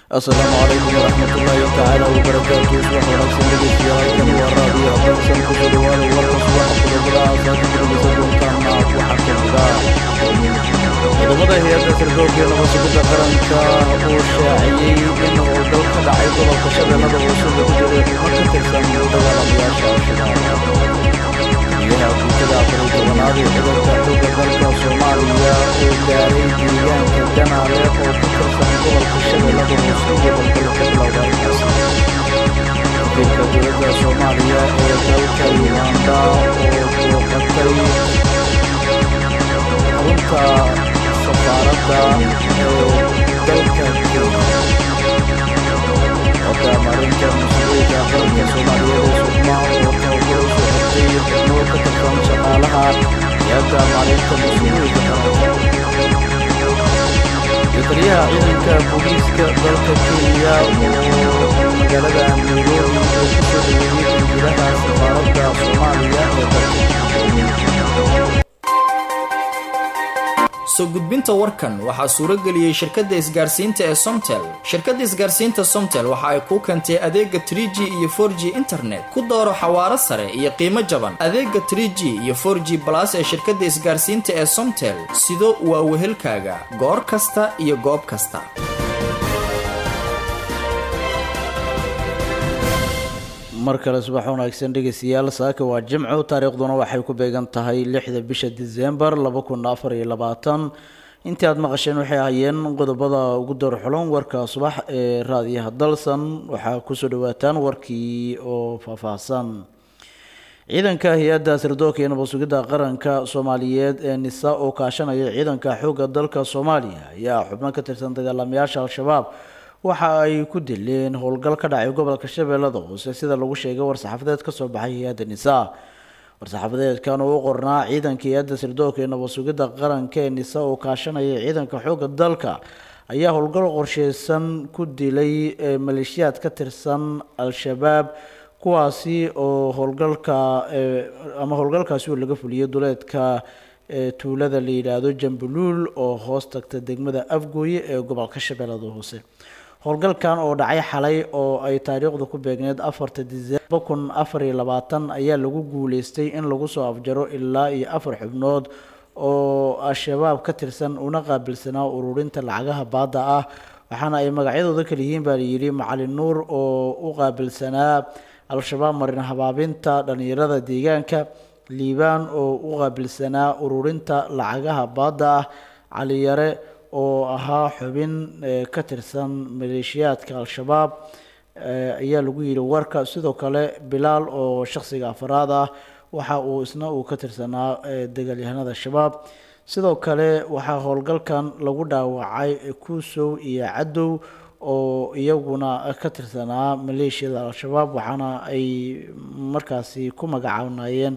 asalaamu calaykum waraxmat ullaahi tacaala wabarakaatu subax wanaagsan dhegeystayaal halkani waa raadiyo hadansan kusoo dhawaada warka subaxa qodobada aasaasi dirgisa doontaana waxaa ka mida ciidamada hay-adda sirdoonka ee nabadsuginta qaranka uu shaaciyey in howlgal ka dhacay gobolka shabeellada hoose lagu jiray xubno ka tirsan dagaalamayaasha al-shabaab guddiyaha guutada afar iyo tobanaad ee ciidanka xoogga dalka soomaaliya oo gaaray deegaanka janaale oo ku tirsan gobolka shabeellada hoose iyo howlgalla ka bilowda halkaasi wakiilka dowladda soomaaliya ee dalka uganda oo booqatay xarunta safaaradda ee dalka kenya hadda maalinta mas-uuliyiinka qaranka soomaaliyeed ee sugma oo tababar u soo xirtay xubno ka tirsan shaqaalaha hay-adda maalinta mas-uuliyiinka qaranka iyo taliyaha ciidanka booliiska dalka kenya oo magaalada nairobi oo ku soo dhaweeyey danjiraha safaaradda soomaaliya ee dalka soo gudbinta warkan waxaa suuro geliyey shirkadda isgaarsiinta ee somtel shirkadda isgaarsiinta somtel waxa ay kuu keentay adeega tr g iyo for g internet ku dooro xawaaro sare iyo qiimo jaban adeega tr g iyo for g balas ee shirkadda isgaarsiinta ee somtel sido waa wehelkaaga goor kasta iyo goob kasta mar kale subax wanaagsan dhegeystayaal saaka waa jimco taariikhduna waxay ku beegan tahay lixda bisha disembar laba kun afar iyo labaatan intii aada maqasheen waxay ahayeen qodobada ugu door xulon warka subax ee raadiyaha dalsan waxaa kusoo dhawaataan warkii oo faahfaahsan ciidanka hay-adda sirdoonka iyo nabadsugidda qaranka soomaaliyeed ee nisa oo kaashanaya ciidanka xoogga dalka soomaaliya ayaa xubno ka tirsan dagaalamayaasha al-shabaab waxa ay ku dileen howlgal ka dhacay gobolka shabeellada hoose sida lagu sheegay war-saxaafadeed ka soo baxay hay-adda nisaa war-saxaafadeedkan oo u qornaa ciidanka hay-adda sirdoonka ee nabadsugidda qaranka ee nisa oo kaashanaya ciidanka xoogga dalka ayaa howlgal qorsheysan ku dilay maleeshiyaad ka tirsan al-shabaab kuwaasi oo howlgalka ama howlgalkaasi uu laga fuliyay duleedka tuulada la yidhaahdo jambuluul oo hoos tagta degmada afgooye ee gobolka shabeellada hoose howlgalkan oo dhacay xalay oo ay taariikhdu ku beegneed afarta disembar kun afar iyo labaatan ayaa lagu guuleystay in lagu soo afjaro ilaa iyo afar xubnood oo al-shabaab ka tirsan una qaabilsanaa ururinta lacagaha baadda ah waxaana ay magacyadooda kala yihiin baa layidhi macalin nuur oo u qaabilsanaa al-shabaab marin habaabinta dhalinyarada deegaanka liibaan oo u qaabilsanaa ururinta lacagaha baadda ah caliyare oo ahaa xubin ka tirsan maleeshiyaadka al-shabaab ayaa lagu yidhi warka sidoo kale bilaal oo shakhsiga afaraad ah waxa uu isna uu ka tirsanaa dagaalyahanada shabaab sidoo kale waxaa howlgalkan lagu dhaawacay kuusow iyo cadow oo iyaguna ka tirsanaa maleeshiyada al-shabaab waxaana ay markaasi ku magacaabnayeen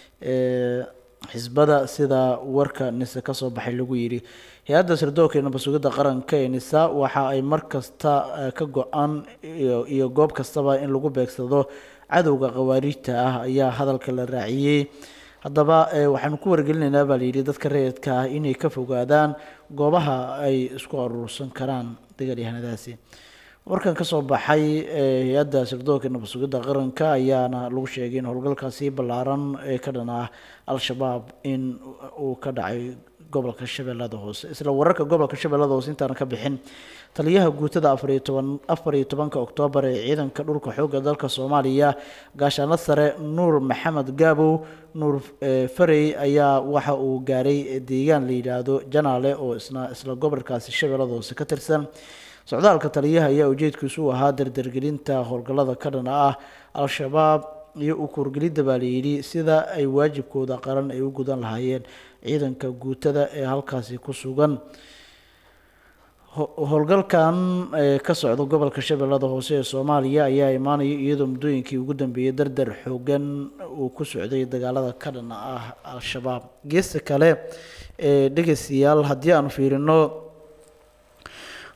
xisbada sida warka nise kasoo baxay lagu yidhi hay-adda sirdoonka iyo nabadsugidda qaranka ee nisa waxa ay mar kasta ka go-an iyo goob kastaba in lagu beegsado cadowga khawaariijta ah ayaa hadalka la raaciyey haddaba waxaanu ku wargelinaynaa baa layidhi dadka rayidka ah inay ka fogaadaan goobaha ay isku aruursan karaan dagaalyahanadaasi warkan kasoo baxay hay-adda sirdoonka nabadsugidda qaranka ayaana lagu sheegay in howlgalkaasi ballaaran ee ka dhan ah al-shabaab in uu ka dhacay gobolka shabeellada hoose isla wararka gobolka shabeellada hoose intaana ka bixin taliyaha guutada afariyo toban afar iyo tobanka oktoobar ee ciidanka dhulka xoogga dalka soomaaliya gaashaano sare nuur maxamed gaabow nuur farey ayaa waxa uu gaaray deegaan la yidhaahdo janaale oo isna isla gobolkaasi shabeellada hoose ka tirsan socdaalka taliyaha ayaa ujeedkiisu u ahaa dardargelinta howlgallada ka dhan ah al-shabaab iyo u kuurgelidda baa layidhi sida ay waajibkooda qaran ay u gudan lahaayeen ciidanka guutada ee halkaasi ku sugan howlgalkan ka socda gobolka shabeellada hoose ee soomaaliya ayaa imaanaya iyadoo muddooyinkii ugu dambeeyay dardar xoogan uu ku socday dagaalada ka dhan ah al-shabaab geesta kale ee dhegeystayaal haddii aanu fiirino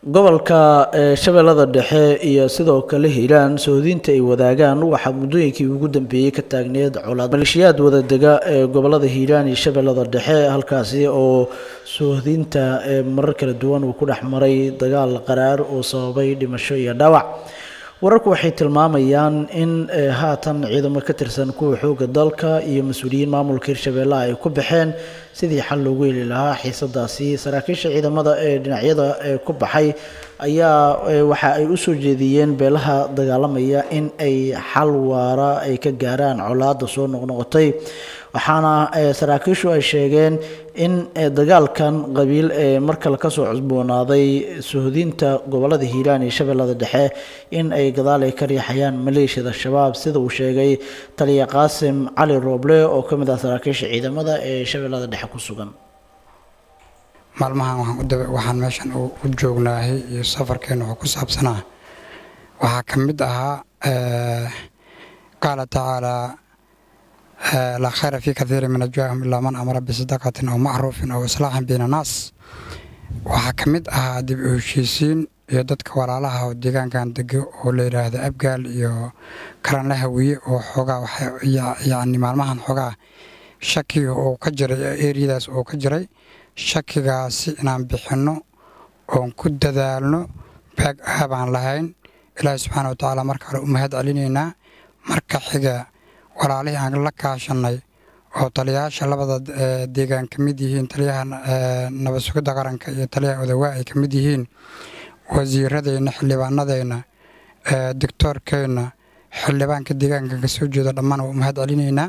gobolka shabeellada dhexe iyo sidoo kale hiiraan sohodinta ay wadaagaan waxaa muddooyinkii ugu dambeeyey ka taagneed colaad maleeshiyaad wadadega ee gobolada hiiraan iyo shabeellada dhexe halkaasi oo sohodinta marar kala duwan uu ku dhex maray dagaal qaraar oo sababay dhimasho iyo dhaawac wararku waxay tilmaamayaan in haatan ciidamo ka tirsan kuwa xooga dalka iyo mas-uuliyiin maamulka hirshabeellaha ay ku baxeen sidii xal loogu heli lahaa xiisadaasi saraakiisha ciidamada ee dhinacyada ku baxay ayaa waxa ay u soo jeediyeen beelaha dagaalamaya in ay xal waara ay ka gaaraan colaada soo noqnoqotay waxaana saraakiishu ay sheegeen in dagaalkan qabiil ee mar kale kasoo cusboonaaday suhudinta gobolada hiiraan iyo shabeellada dhexe in ay gadaal ay ka riixayaan maleeshiyada shabaab sida uu sheegay taliya qaasim cali rooble oo ka mid ah saraakiisha ciidamada ee shabeellada dhexe ku sugan maalmahan waxaan meeshan u joognaahay iyo safarkeena wuxuu ku saabsanaa waxaa ka mid ahaa qaala tacaalaa laa khayra fii kaiiri min ajwaahum ilaa man amara bisadaqatin aw macruufin aw islaaxin bayna naas waxaa ka mid ahaa dib u heshiisiin iyo dadka walaalaha oo deegaankan dego oo la yidhaahdo abgaal iyo karanla hawiye oo xoogaa yacni maalmahan xoogaa shakiga oo ka jiray eriyadaas oo ka jiray shakigaasi inaan bixinno oon ku dadaalno baag aabaan lahayn ilaahi subxaana wa tacaala marka hore u mahad celinaynaa marka xiga walaalihii aan la kaashannay oo taliyayaasha labada deegaan ka mid yihiin taliyaha nabad sugidda qaranka iyo taliyaha odawaa ay ka mid yihiin wasiiradeenna xildhibaanadeenna doctoorkeenna xildhibaanka deegaanka ka soo jeeda dhammaan waa u mahad celinaynaa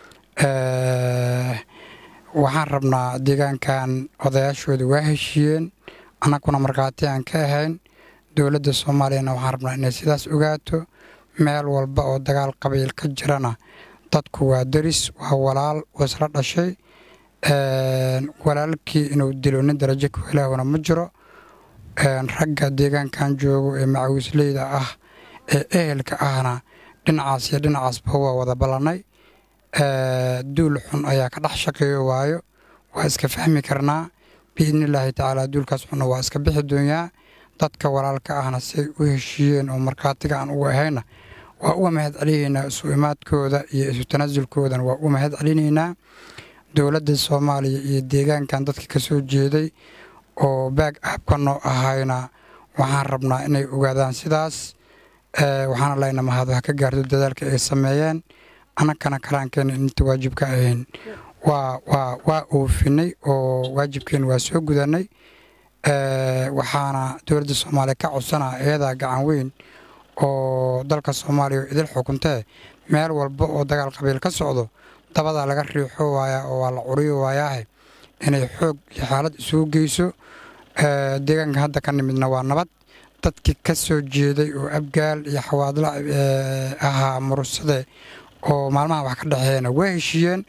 waxaan rabnaa deegaankan odayaashooda waa heshiiyeen annaguna markhaati aan ka ahayn dowladda soomaaliyana waxaan rabnaa inay sidaas ogaato meel walba oo dagaal qabiil ka jirana dadku waa deris waa walaal oo isla dhashay walaalkii inuu dilo nin darajo ku helaahuna ma jiro ragga deegaankan joogo ee macawisleyda ah ee ehelka ahna dhinacaas iyo dhinacaasba waa wada ballannay duul xun ayaa ka dhex shaqeeyo waayo waa iska fahmi karnaa biidnillaahi tacaala duulkaas xunna waa iska bixi doonyaa dadka walaalka ahna siay u heshiiyeen oo markhaatiga aan ugu ahayna waa uga mahad celinaynaa isu imaadkooda iyo isu tanaasulkoodana waa uga mahad celinaynaa dowladda soomaaliya iyo deegaankan dadka ka soo jeeday oo baag aabka noo ahayna waxaan rabnaa inay ogaadaan sidaas waxaana layna mahad wax ka gaarto dadaalka ay sameeyeen annagana kalaankeena inta waajibka ahayn waa waa waa oofinay oo waajibkeena waa soo gudanay waxaana dowladda soomaaliya ka codsanaa eedaa gacan weyn oo dalka soomaaliya idil xukuntee meel walba oo dagaal qabiil ka socdo dabadaa laga riixo waayaa oo waa la curiyo waayaahe inay xoog iyo xaalad isugu geyso deegaanka hadda ka nimidna waa nabad dadkii ka soo jeeday oo abgaal iyo xawaadla ahaa murursade oo maalmaha wax ka dhexeeyana waa heshiiyeen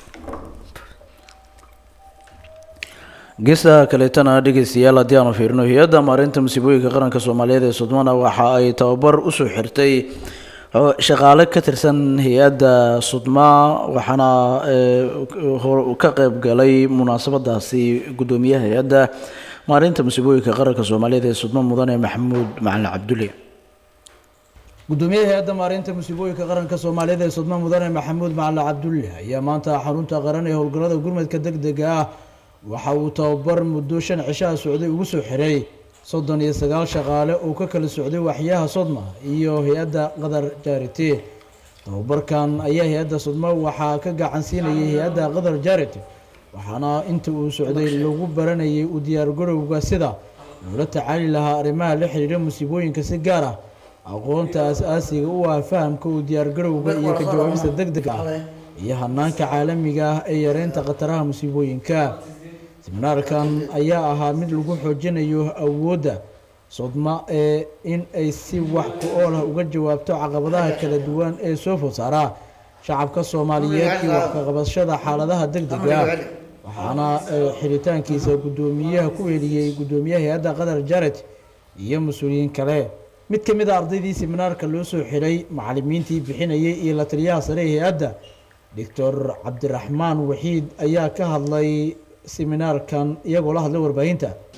geesaha kaleetana dhegeystayaal haddii aanu fiirino hay-adda maareynta musiibooyinka qaranka soomaaliyeed ee sudmana waxa ay tababar usoo xirtay shaqaale ka tirsan hay-adda sudma waxaana ka qeyb galay munaasabadaasi guddoomiyaha hay-adda maareynta musiibooyinka qaranka soomaaliyeed ee sudma mudane maxamuud macalin cabdulle gudoomiyaha hay-adda maareynta musiibooyinka qaranka soomaaliyeed ee sudma mudane maxamuud macalin cabdulle ayaa maanta xarunta qaran ee howlgallada gurmadka deg dega ah waxa uu tababar muddo shan cishaha socday ugu soo xiray soddon iyo sagaal shaqaale oo ka kala socday waxyaha sodma iyo hay-adda qadar jarity tababarkan ayaa hay-adda sodma waxaa ka gacan siinayay hay-adda qadar jarity waxaana inta uu socday lagu baranayay u diyaargarowga sida loola tacaali lahaa arrimaha la xiriira musiibooyinka si gaar ah aqoonta as-aasiga u ah fahamka u diyaargarowga iyo ka jawaabista deg deg ah iyo hanaanka caalamiga ah ee yareynta khataraha musiibooyinka seminaarkan ayaa ahaa mid lagu xoojinayo awoodda sodma ee in ay si wax ku ool ah uga jawaabto caqabadaha kala duwan ee soo food saaraa shacabka soomaaliyeed iyo wax ka qabashada xaaladaha deg dega waxaana xiritaankiisa guddoomiyaha ku heliyey guddoomiyaha hay-adda qatar jared iyo mas-uuliyiin kale mid ka mid a ardaydii seminaarka loo soo xiray macalimiintii bixinayay iyo la taliyaha sare ee hay-adda doctor cabdiraxmaan waxiid ayaa ka hadlay seminaarkan iyagoo la hadlay warbaahinta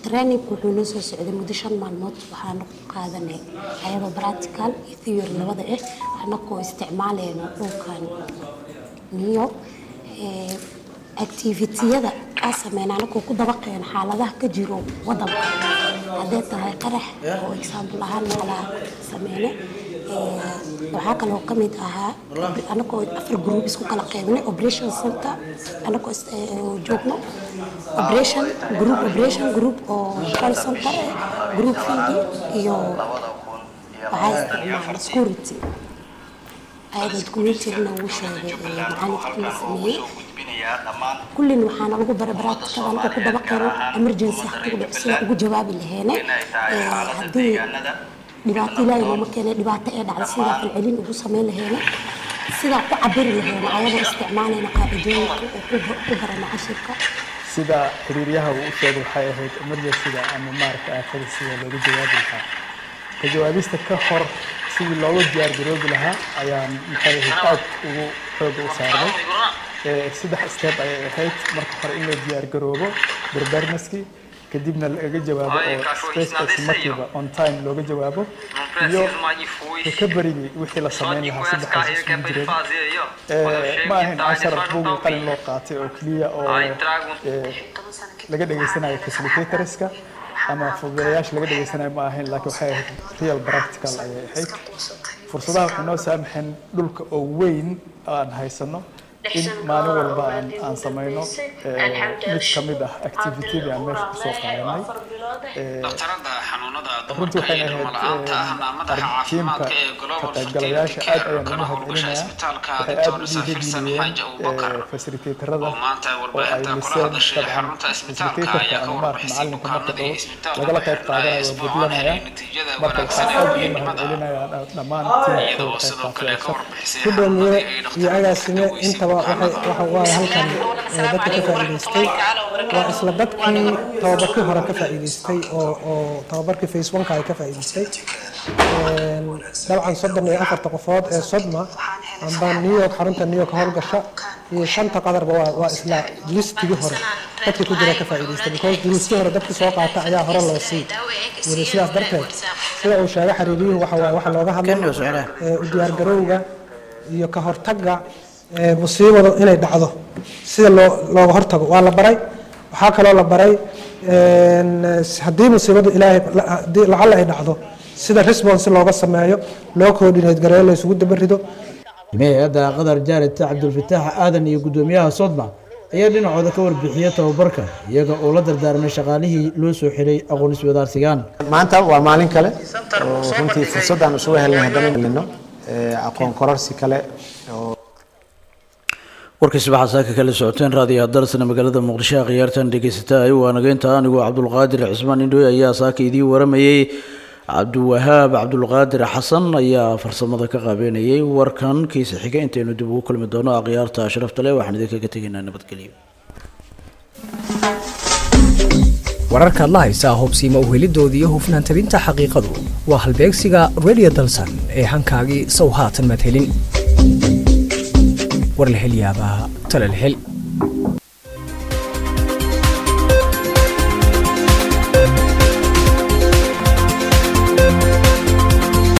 trainingku wuxuu noo soo socday muddo shan maalmood waxaana ku qaadanay ayadoo practical iyo theory labada ah anagoo isticmaalayno dhulkan niyo activitiyada aa sameyna anagoo ku dabaqeen xaaladaha ka jiro wadanka hadday tahay qarax oo example ahaan macalaa sameyne waxaa kaloo ka mid ahaa anagoo afar group isku kala qeybnay operation center anagoo joogno operation group operation group oo call center group field iyo waxaa isticmaala security ayada documentarina uu sheegay macalinka la sameeyey kullin waxaana lagu barabaraatikada anagoo ku dabaqeeno emergency haddii dhaco sida ugu jawaabi laheene haddii dhibaato ilaahay nooma keenay dhibaato ee dhacda sidaa falcelin ugu sameyn laheene sidaa ku cabiri laheene ayadoo isticmaalayna qaacidooyinka oo ku barana cashirka sida xiriiryaha uu u sheegay waxay ahayd emergencyga ama maaragta aafada sida looga jawaabi lahaa ka jawaabista ka hor sidii looga diyaar garoobi lahaa ayaan maxay ahayd aad ugu xooga u saarnay saddex step ayay ahayd marka hore in la diyaar garoobo preparednesskii kadibna laga jawaabo oo spacekaasi markiiba on time looga jawaabo iyo recoverygii wixii la sameyn lahaa saddexdaas isugu jireen ma ahayn cashar buugii qalin loo qaatay oo keliya oo laga dhageysanayo facilitatorska ama fududeeyaasha laga dhageysanayo ma ahayn laakiin waxay ahayd real practical ayay ahayd fursadaha waxay noo saamaxeen dhulka oo weyn aan haysano in maalin walba aan aan samayno mid ka mid ah activitydii aan meesha kusoo qaadanay runtii waxay ahayd tiimka ka qaybgalayaasha aad ayaan ugu mahadcelinayaa waxay aad u dhiirigeliyeen fasilitatorada oo ay liseen dabcan fasilitatorka ama maarata macalinka marka dhow lagala qayb qaadanayo waa gudlanaya marka waxaan aad ugu mahadcelinayaa dhammaan tiimka ka qayb qaatay gudoomiye iyo agaasime intaba waxa waaye halkan dadka ka faa'iidaystay waa isla dadkii tababarkii hore ka faa'iidaystay oo oo tababarkii face oneka ay ka faa'iidaystay dabcan soddon iyo afarta qofood ee sodma amba new york xarunta new york howlgasha iyo shanta qadarba waa waa isla listigii hore dadkii ku jira ka faa'iidaystay because duruustii hore dadkii soo qaata ayaa hore loo sii weli sidaas darteed sida uu sheegay xiriiriyuhu waxa waaye waxa looga hadlay u diyaargarowga iyo ka hortagga musiibadu inay dhacdo sida loo looga hortago waa la baray waxaa kaloo la baray haddii musiibadu ilaahay haddii lacalla ay dhacdo sida response looga sameeyo loo coordinate gareeyo la isugu dabarido hay-adda qadar jaarid cabdulfataax aadan iyo guddoomiyaha sodma ayaa dhinacooda ka warbixiyey tababarka iyaga oo la dardaarmay shaqaalihii loo soo xiray aqoon iswadaarsigaan maanta waa maalin kale oo runtii fursaddaan isugu helnay haddana helino aqoon kororsi kale oo warkiisi waxaa saaka kala socoteen raadiyaha dalsana magaalada muqdisho khiyaartan dhegeysataay waa nageynta anigoo cabdulqaadir cismaan indhoy ayaa saaka idiin waramayey cabdiwahaab cabdulqaadir xasan ayaa farsamada ka qaabeynayay warkan kiisa xiga intaynu dib ugu kulmi doono akhyaarta sharafta leh waxaan idinkaga tegaynaa nabadgelyo wararkaad la haysaa hubsiima uhelidoodii iyo hufnaan tabinta xaqiiqadu waa halbeegsiga radio dalsan ee hankaagii sow haatan maad helin war la hel yaabaa tale la hel